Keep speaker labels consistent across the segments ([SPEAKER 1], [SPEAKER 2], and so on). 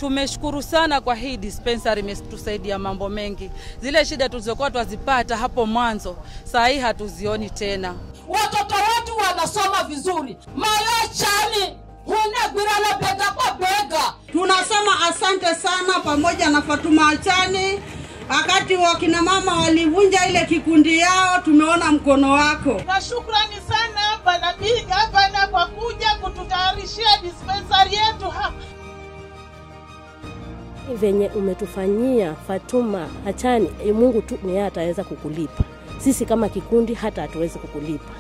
[SPEAKER 1] Tumeshukuru sana kwa hii dispensary, imetusaidia mambo mengi. Zile shida tulizokuwa twazipata hapo mwanzo, saa hii hatuzioni tena.
[SPEAKER 2] Watoto wetu wanasoma vizuri, mayachani hunegwirana bega kwa bega.
[SPEAKER 3] Tunasema asante sana pamoja na Fatuma Achani. Wakati wakina mama walivunja ile kikundi yao, tumeona mkono wako.
[SPEAKER 4] na shukrani sana bwana Bi gavana kwa kuja kututayarishia dispensari yetu hapa.
[SPEAKER 5] venye umetufanyia Fatuma Achani, e, Mungu tu ni yeye ataweza kukulipa. Sisi kama kikundi hata hatuwezi kukulipa.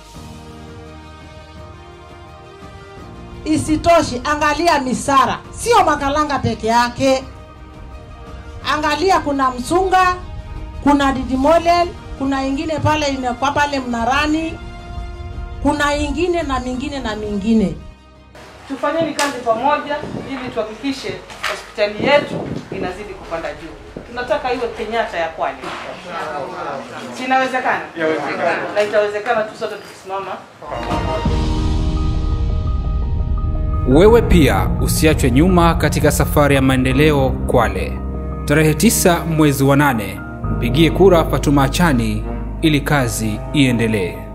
[SPEAKER 6] Isitoshi, angalia misara, sio Makalanga peke yake. Angalia, kuna Msunga, kuna Didimolel, kuna ingine pale inakuwa pale Mnarani, kuna ingine na mingine na mingine.
[SPEAKER 7] Tufanyeni kazi pamoja ili tuhakikishe hospitali yetu inazidi kupanda juu. Tunataka iwe Kenyatta ya Kwale. Si inawezekana? Na itawezekana tu sote tukisimama
[SPEAKER 8] Wewe pia usiachwe nyuma katika safari ya maendeleo Kwale. Tarehe 9 mwezi wa nane, mpigie kura Fatuma Achani ili kazi iendelee.